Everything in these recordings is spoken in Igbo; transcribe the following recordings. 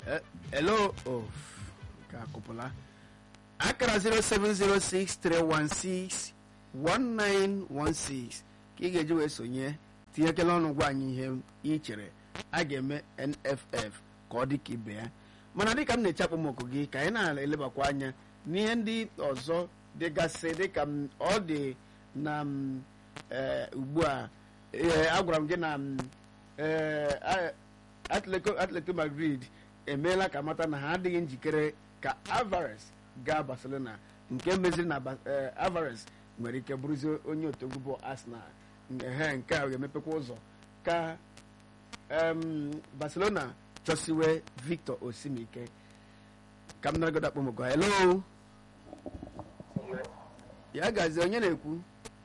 Eh, hello oh ka akụpụla akara 0706316 1916 ka ị ga-eji wee sonye tinyekela ọnụ gwa anyị ihe ị chere a ga-eme nff ka ọ dị ka ibe ya mana dịka m na-echapụ m oku gị ka anyị na-elebakwa anya n'ihe ndị ọzọ dịgasị dịka m ọ dị na m ee, ugbu a ee, agwara m gị na m ee, a- Atletico Atletico Madrid emeela ka mata na ha adịghị njikere ka Alvarez gaa Barcelona nke meziri na Ba- eh, Alvarez nwere ike bụrụzie onye otegwu bụ Arsenal ehe nke a ga-emepekwa ụzọ ka em, Barcelona chọsiwe Victor Osimike ka m naragodo akpọmọgọ hello ya gazie onye na-ekwu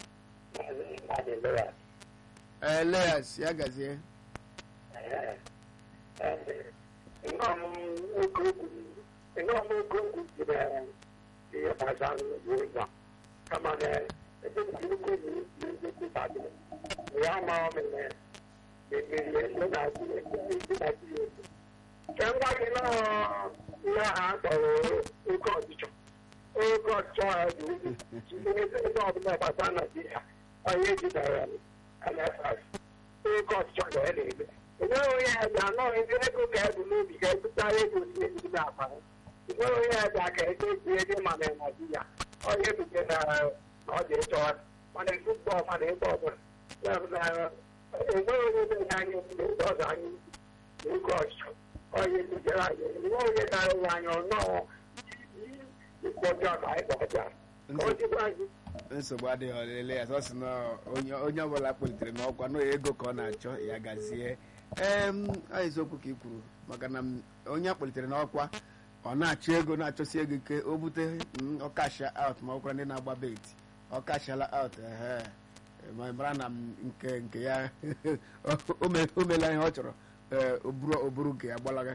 Elias ya gazie ihe ha kpọrọ oke ọchịchọ oke ọchịchọ ha dị ukwuu ebe ọbụla gbasara Naịjirịa onye jidere NFF oke ọchịchọ ga ya na-eme enweghị onye ya ji anọghị ndị ego ka ebu n'obi ka ebutara ego si ezigbo akpa enweghị onye ya ji aka ego eji ego ma na Naịjirịa onye ebute na ọ dị ịchọ mana ezigbo mana ebe ọbụla enweghị onye na-enye anyị obodo ndị ọzọ anyị oke ọchịchọ onye butere anyị enweghị onye na-arụ ya anya ọnọọ ịkpọjọ ka anyị kpọjọ ka ọ dịkwa anyị nsogbu adịghị ọlele ya sọ sị na onye onye ọbụla kpọlitere n'ọkwa na ego ka ọ na-achọ ya gazie ee ọ eziokwu ka ị kwuru maka na m, onye akpọlitere n'ọkwa ọ na-achọ ego na-achọsi ego ike o bute mm, ọkasha out ma ọkwara ndị na-agba bet ọkashala out ehe ma mara na m nke nke ya o me- o meela ihe ọ chọrọ ee o buru o buru nke ya gbalaga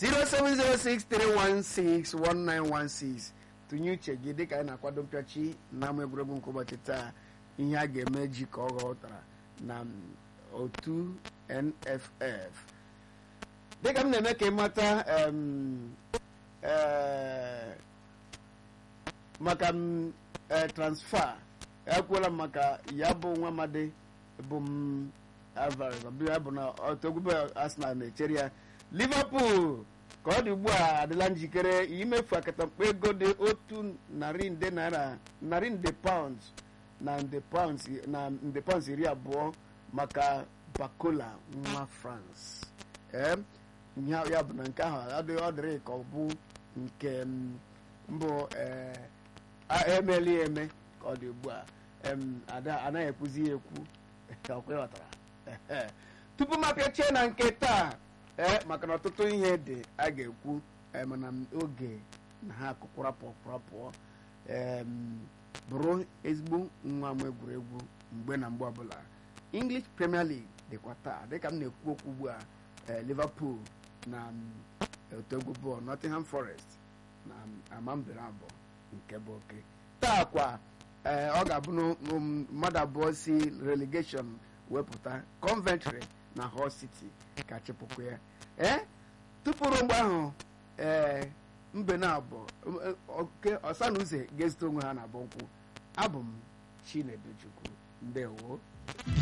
07063161916 tụnye uche gị dịka anyị na-akwado mpịachi n'ama egwuregwu nke ụbọchị taa ihe a ga-eme ji ka ọ ghọtara na m, otu nff dịka m na-eme ka ị mata em, eh, maka m eh, transfer ekwuola m maka ya bụ nwa amadi bụ m Alvarez ọ bụ ya bụ na otogwube Arsenal na-echere ya Liverpool ka ọ dị ugbu a adịla njikere imefu akatamkpa ego dị otu narị nde naira narị nde pounds na nde pounds na nde pounds iri abụọ maka Bakola nwa France ee ihe a- ya bụ na nke ahụ adịghị ọ dịrị ka ọ bụ nke m, mbụ ee a- emeli ya eme ka ọ dị ugbu a em, ada anaghị ekwuzi ya ekwu ka ọ ịghọtara Ehe. tupu m apịachie na nke taa ee maka na ọtụtụ ihe dị a ga-ekwu ee, mana m oge na ha akụkwara pụọ pụọ em, bụrụ ezigbo nwa m egwuregwu mgbe na mgbe ọbụla English Premier League dịkwa taa dịka m na-ekwu okwu ugbu a ee, Liverpool na m, otu egwu bọọlụ Nottingham Forest na m, amambere abụọ nke bụ oke taa kwa ee, ọ ga-abụ na um, mmadụ abụọ si relegation wepụta Coventry na Hull City ka chịpụkwa ya ee tupu ruo mgbe ahụ ee mbe na abụọ oke ọsa na uze ga-ezute onwe ha na abụ nkwụ abụ m Chinedu Chukwu ndewo